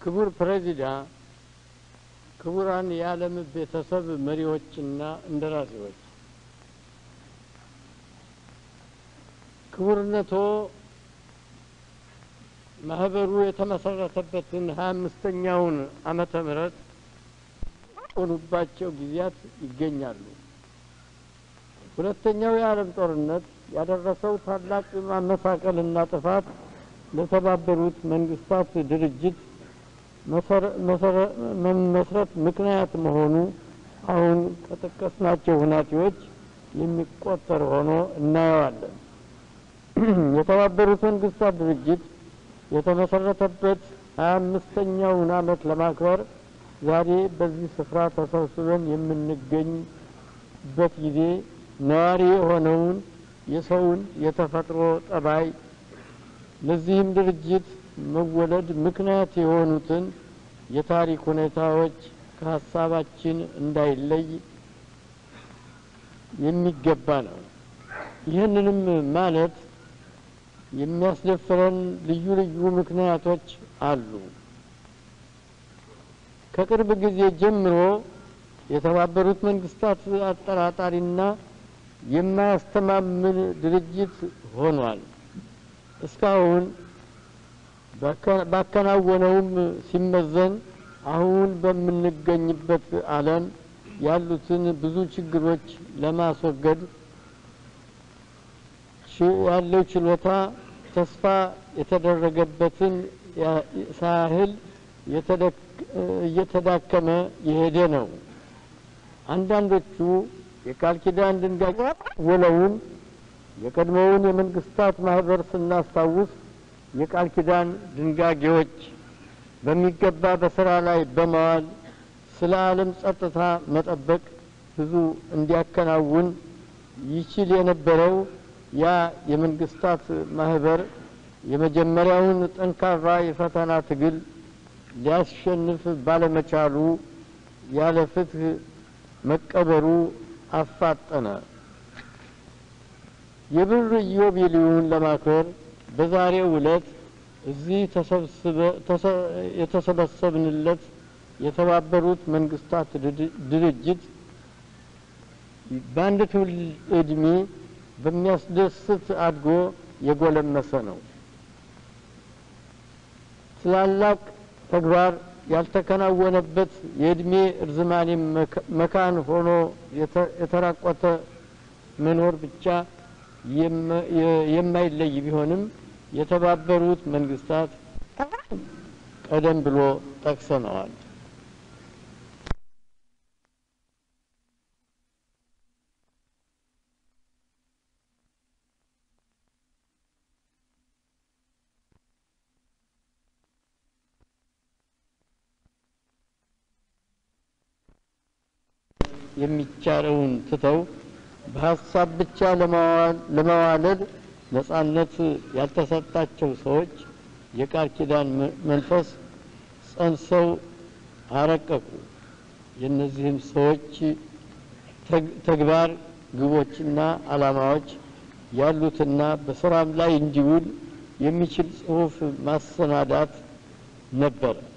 ክቡር ፕሬዚዳንት፣ ክቡራን የዓለም ቤተሰብ መሪዎችና እንደራሴዎች፣ ክቡርነቶ ማህበሩ የተመሰረተበትን ሀያ አምስተኛውን ዓመተ ምህረት ሆኑባቸው ጊዜያት ይገኛሉ። ሁለተኛው የዓለም ጦርነት ያደረሰው ታላቅ ማመሳቀልና ጥፋት ለተባበሩት መንግስታት ድርጅት መመስረት ምክንያት መሆኑ አሁን ከጠቀስናቸው ሁናቴዎች የሚቆጠር ሆኖ እናየዋለን። የተባበሩት መንግስታት ድርጅት የተመሰረተበት ሀያ አምስተኛውን ዓመት ለማክበር ዛሬ በዚህ ስፍራ ተሰብስበን የምንገኝበት ጊዜ ነዋሪ የሆነውን የሰውን የተፈጥሮ ጠባይ ለዚህም ድርጅት መወለድ ምክንያት የሆኑትን የታሪክ ሁኔታዎች ከሀሳባችን እንዳይለይ የሚገባ ነው። ይህንንም ማለት የሚያስደፍረን ልዩ ልዩ ምክንያቶች አሉ። ከቅርብ ጊዜ ጀምሮ የተባበሩት መንግስታት አጠራጣሪና የማያስተማምን ድርጅት ሆኗል። እስካሁን ባከናወነውም ሲመዘን አሁን በምንገኝበት ዓለም ያሉትን ብዙ ችግሮች ለማስወገድ ያለው ችሎታ ተስፋ የተደረገበትን ሳያህል እየተዳከመ የሄደ ነው። አንዳንዶቹ የቃል ኪዳን ድንጋይ ወለውን የቀድሞውን የመንግስታት ማህበር ስናስታውስ የቃል ኪዳን ድንጋጌዎች በሚገባ በስራ ላይ በመዋል ስለ ዓለም ጸጥታ መጠበቅ ብዙ እንዲያከናውን ይችል የነበረው ያ የመንግስታት ማህበር የመጀመሪያውን ጠንካራ የፈተና ትግል ሊያሸንፍ ባለመቻሉ ያለ ፍትህ መቀበሩ አፋጠነ። የብር ኢዮቤልዩን ለማክበር በዛሬው ዕለት እዚህ የተሰበሰብንለት የተባበሩት መንግስታት ድርጅት በአንድ ትውልድ ዕድሜ በሚያስደስት አድጎ የጎለመሰ ነው። ትላላቅ ተግባር ያልተከናወነበት የእድሜ እርዝማኔ መካን ሆኖ የተራቆተ መኖር ብቻ የማይለይ ቢሆንም የተባበሩት መንግስታት ቀደም ብሎ ጠቅሰነዋል። የሚቻለውን ትተው በሀሳብ ብቻ ለመዋለድ ነጻነት ያልተሰጣቸው ሰዎች የቃል ኪዳን መንፈስ ጸንሰው አረቀቁ። የእነዚህም ሰዎች ተግባር ግቦችና ዓላማዎች ያሉትና በስራም ላይ እንዲውል የሚችል ጽሑፍ ማሰናዳት ነበረ።